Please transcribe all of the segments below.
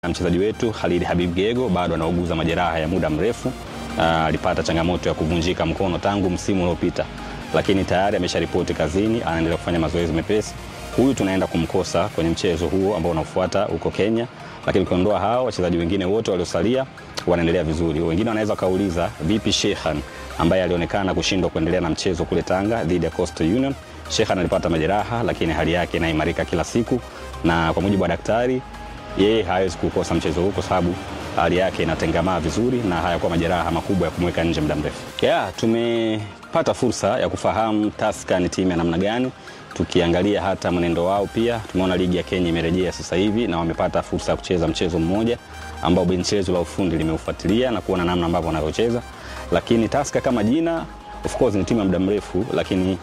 na mchezaji wetu Khalid Habib Gego bado anauguza majeraha ya muda mrefu. Alipata changamoto ya kuvunjika mkono tangu msimu uliopita, lakini tayari amesharipoti kazini, anaendelea kufanya mazoezi mepesi. Huyu tunaenda kumkosa kwenye mchezo huo ambao unafuata huko Kenya, lakini ukiondoa hao wachezaji wengine wote waliosalia wanaendelea vizuri. Wengine wanaweza kauliza vipi Shehan ambaye alionekana kushindwa kuendelea na mchezo kule Tanga dhidi ya Coastal Union. Shehan alipata majeraha, lakini hali yake inaimarika kila siku, na kwa mujibu wa daktari yeye hawezi kukosa mchezo huu kwa sababu hali yake inatengamaa vizuri na hayakuwa majeraha makubwa ya kumweka nje muda mrefu. Yeah, tumepata fursa ya kufahamu Tusker ni timu ya namna gani. Tukiangalia hata mwenendo wao, pia tumeona ligi ya Kenya imerejea sasa hivi na wamepata fursa ya kucheza mchezo mmoja ambao benchi letu la ufundi limeufuatilia na kuona namna ambavyo wanavyocheza. Lakini Tusker kama jina, of course ni timu ya muda mrefu, lakini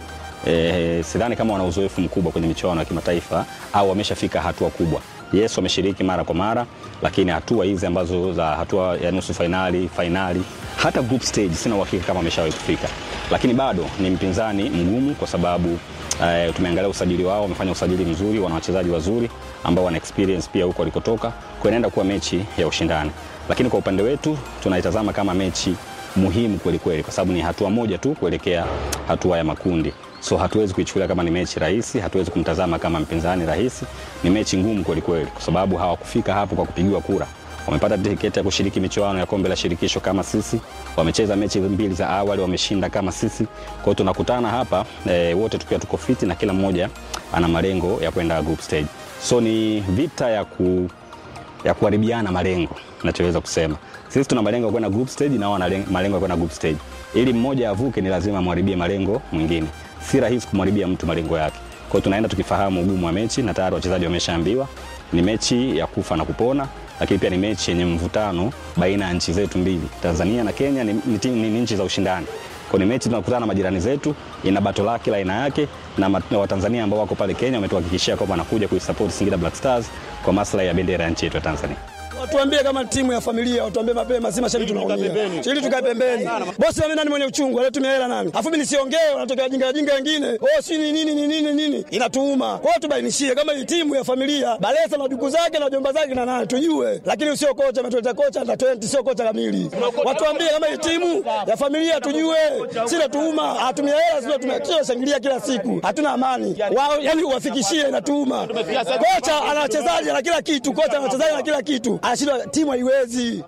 eh, sidhani kama wana uzoefu mkubwa kwenye michuano ya kimataifa au wameshafika hatua kubwa. Yes, wameshiriki mara kwa mara, lakini hatua hizi ambazo za hatua ya nusu fainali, fainali, hata group stage sina uhakika kama wameshawahi kufika, lakini bado ni mpinzani mgumu kwa sababu uh, tumeangalia usajili wao, wamefanya usajili mzuri, wana wachezaji wazuri ambao wana experience pia huko walikotoka, kwa inaenda kuwa mechi ya ushindani, lakini kwa upande wetu tunaitazama kama mechi muhimu kweli kweli, kwa sababu ni hatua moja tu kuelekea hatua ya makundi so hatuwezi kuichukulia kama ni mechi rahisi, hatuwezi kumtazama kama mpinzani rahisi. Ni mechi ngumu kweli kweli, kwa sababu hawakufika hapo kwa kupigiwa kura. Wamepata tiketi ya kushiriki michuano ya kombe la shirikisho kama sisi, wamecheza mechi mbili za awali, wameshinda kama sisi. Kwa hiyo tunakutana hapa e, wote tukiwa tuko fiti na kila mmoja ana malengo ya kwenda group stage, so ni vita ya ku ya kuharibiana malengo, nachoweza kusema sisi tuna malengo ya kwenda group stage na wao wana malengo ya kwenda group stage. Ili mmoja avuke, ni lazima amharibie malengo mwingine si rahisi kumharibia mtu malengo yake. Kwa hiyo tunaenda tukifahamu ugumu wa mechi na tayari wachezaji wameshaambiwa ni mechi ya kufa na kupona, lakini pia ni mechi yenye mvutano baina ya nchi zetu mbili. Tanzania na Kenya ni, ni, ni, ni nchi za ushindani. Kwa ni mechi tunakutana na majirani zetu, ina bato lake la aina yake, na Watanzania ambao wako pale Kenya wametuhakikishia kwamba wanakuja kuisupport Singida Black Stars kwa maslahi ya bendera ya nchi yetu ya Tanzania. Watuambie kama timu ya familia, watuambie mapema, si mashabiki tunaumia. Ili tukae pembeni. Bosi mimi nani mwenye uchungu, alitumia hela nani? Afu mimi nisiongee, wanatokea wajinga wajinga wengine. Oh, si ni nini ni nini nini? Inatuuma. Kwa hiyo tubainishie kama hii timu ya familia, Balesa na ndugu zake na jomba zake na nani tujue. Lakini sio kocha ametuleta kocha na 20 sio kocha kamili. Watuambie kama hii timu ya familia tujue. Si natuuma, hatumia hela sio tumia shangilia kila siku. Hatuna amani. Wao yani uwafikishie inatuuma. Kocha ana wachezaji na kila kitu, kocha ana wachezaji na kila kitu anashindwa timu haiwezi.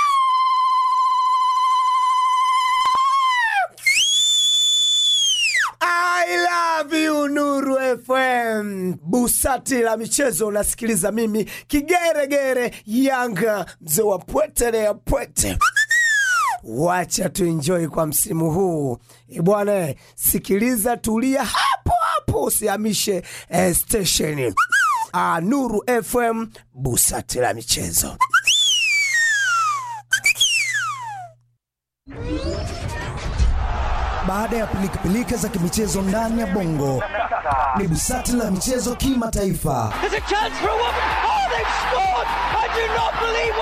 I love you Nuru FM. Busati la michezo unasikiliza mimi kigeregere Yanga mzee wa pwete ya pwete. Wacha tuenjoy kwa msimu huu bwana, sikiliza, tulia hapo hapo, usihamishe eh, stesheni. Ah, Nuru FM, busati la michezo. Baada ya pilikapilika za kimichezo ndani ya bongo, ni busati la michezo kimataifa.